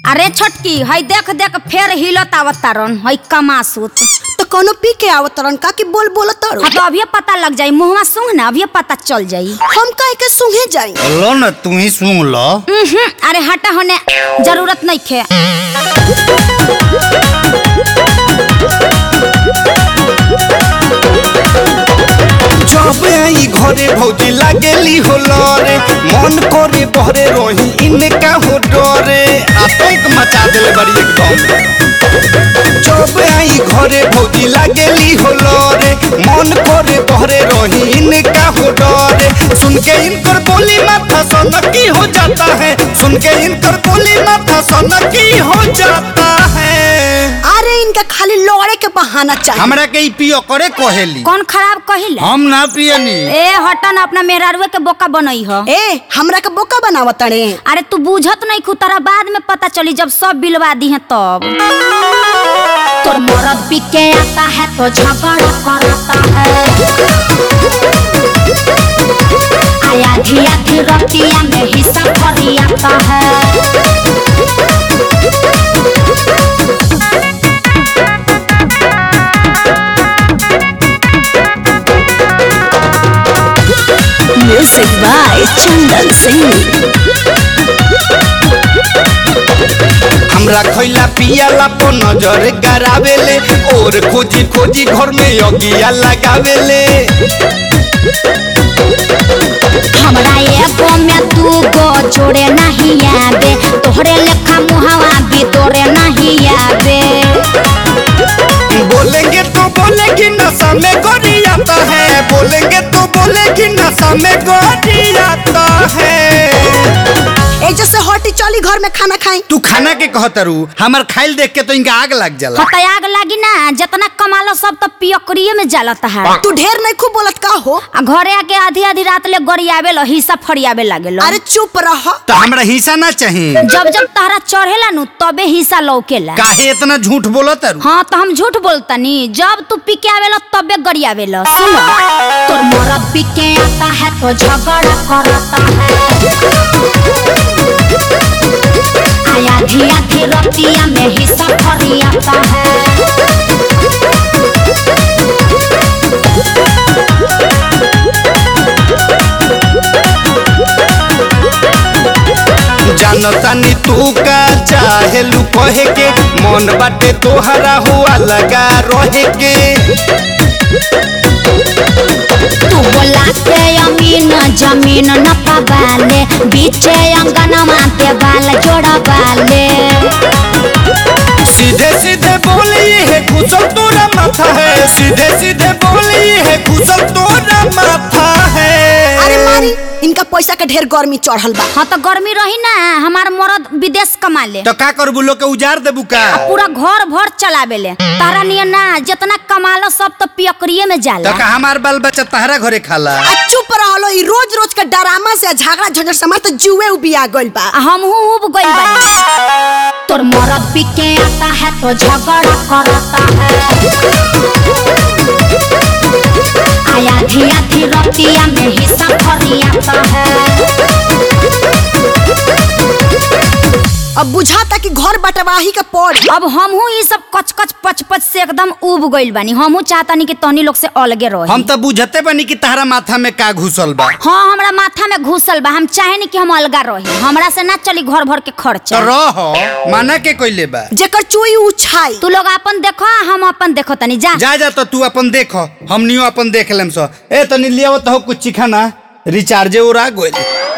अरे छोटकी हई देख देख फेर हिलत आवत तारन हई कमासुत तो कोनो पी के आवत तरन का कि बोल बोल तारो हाँ तो अभी पता लग जाई मुहवा सूंघ ना अभी पता चल जाई हम काहे के सुंघे जाई लो न तू ही सुन लो उहुं, अरे हटा होने जरूरत नहीं खे जब आई घरे भौजी लागेली हो लरे मन करे बहरे रही इनका हो डरे आतंक मचा देले बड़ी एकदम जब आई घरे भौजी लागेली हो लरे मन करे बहरे रही इनका हो डरे सुन के इनकर बोली माथा सनकी हो जाता है सुन के इनकर बोली माथा सनकी हो जाता है अरे इनका खाली लड़े के बहाना चाहिए हमरा के ई पियो करे कहेली कौन खराब कहिला हम ना पियनी ए हटा ना अपना मेहरारुए के बोका बनई ह ए हमरा के बोका बनावत तड़े अरे तू बूझत नहीं खू तारा बाद में पता चली जब सब बिलवा दी है तब तोर मरद पी के आता है तो झगड़ा करता है आया धिया रतिया में हिस्सा फरियाता है म्यूजिक बाय चंदन सिंह हमरा खैला पियाला पर नजर गरावेले और खोजी खोजी घर में अगिया लगावेले हमरा एगो में दू गो जोड़े नहीं आवे तोहरे लेखा मुहावा भी तोरे नहीं आवे बोलेंगे तो बोलेगी नशा में गोरी आता है बोलेंगे तो बोलेगी नशा में गोरी आता है ए जैसे हटी चली घर में खाना खाई तू खाना के कहतरू हमर खाइल देख के तो इनका आग लग जाला हता आग लागी ना जितना कमालो सब तो पियकरिए में जलता है तू ढेर नहीं खूब बोलत का हो आ घरे आके आधी आधी रात ले गरियावे लो हिस्सा फरियावे लागे लो अरे चुप रह तो हमरा हिस्सा ना चाहिए जब जब तहरा चढ़ेला नु तबे हिस्सा लौकेला काहे इतना झूठ बोलो तारू हाँ तो हम झूठ बोलतनी जब तू पी के आवेला तबे गरियावे लो सुन तोर मरद पी के आता है तो झगड़ा करता है आया धिया धी रतिया में हिस्सा फरियाता है जानता नी तू का चाहे लू कहे के मन बाटे तोहरा हुआ लगा रहे के तू बोला के अमीन जमीन न पवाले बीचे अंगनमा पे बाल जोड़ा बाले सीधे सीधे बोली है कुशल तोरा माथा है सीधे सीधे बोली है कुशल तोरा माथा है अरे मारी इनका पैसा के ढेर गर्मी चढ़ल बा हाँ तो गर्मी रही ना हमार मरद विदेश कमा ले तो का करबू लोग के उजार देबू का पूरा घर भर चलावे ले तारा नियन ना जितना कमालो सब तो पियकरिए में तो जाला का हमार बाल बच्चा तहरा घरे खाला आ चुप रहलो ई रोज रोज के डरामा से झगड़ा झंझट से हमार तो जुए उबिया गइल बा आ हमहू उब गइल बानी तोर मरद पी के आता है तो झगड़ा करता है आया धिया धी रतिया में हिस्सा फरियाता है अब बुझाता कि घर बटवाही के पड़ अब हमहू ई सब कच कच पच पच से एकदम उब गइल बानी हमहू चाहतानी कि तहनी लोग से अलगे रही हम तो बुझते बनी कि तहरा माथा में का घुसल बा हाँ हमरा माथा में घुसल बा हम चाहे कि हम अलगा रही हमरा से ना चली घर भर के तो खर्चा रह माना के कोइले बा जेकर चुई उछाई तू लोग अपन देखो आ हम अपन देखो तनी जा जा जा तो तू अपन देखो हमनियो अपन देख लेम सो ए तनी लियावत हो कुछ चिखाना रिचार्जे उड़ा गोइल